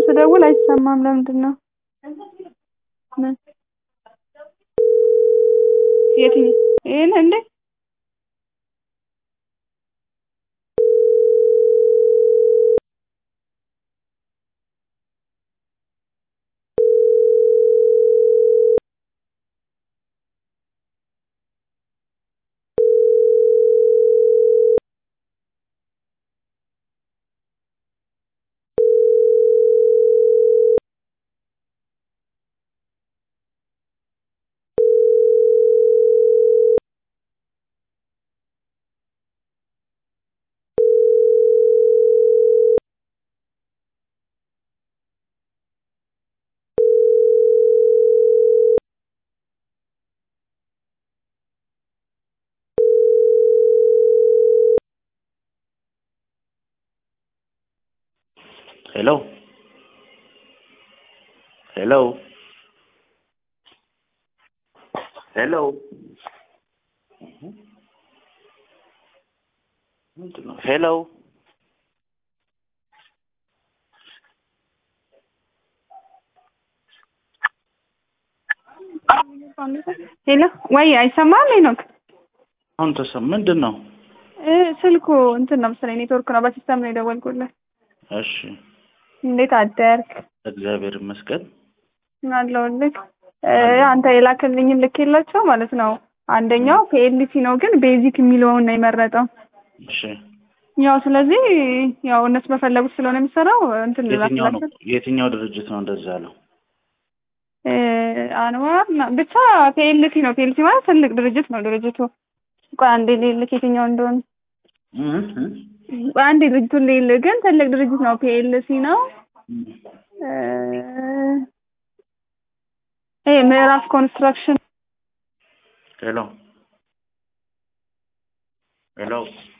ስደውል አይሰማም። ለምንድን ነው? ምን የትኛው ይሄን እንዴ? ሄሎ ሄሎ ሄሎ ምንድን ነው? ሄሎ ሄሎ ወይ አይሰማም? ሄኖክ አሁን ተሰማ። ምንድን ነው? እ ስልኩ እንትን ነው መሰለኝ ኔትወርክ ነው። በሲስተም ነው የደወልኩልህ። እሺ እንዴት አደርክ? እግዚአብሔር ይመስገን። አለሁልህ። እ አንተ የላክልኝን ልኬላቸው ማለት ነው። አንደኛው ፒኤልሲ ነው ግን ቤዚክ የሚለውን ነው የመረጠው። እሺ ያው ስለዚህ ያው እነሱ በፈለጉት ስለሆነ የሚሰራው እንትን የትኛው ነው ልላክላቸው የትኛው ድርጅት ነው እንደዛ ያለው? እ አንዋር ና- ብቻ ፒኤልሲ ነው። ፒኤልሲ ማለት ትልቅ ድርጅት ነው ድርጅቱ። ቆይ አንዴ ልልክ የትኛው እንደሆነ እህ እህ ቆይ አንዴ ድርጅቱን ልልክ ግን ትልቅ ድርጅት ነው። ፒኤልሲ ነው። እ ይሄ ምዕራፍ ኮንስትራክሽን ሄሎ ሄሎ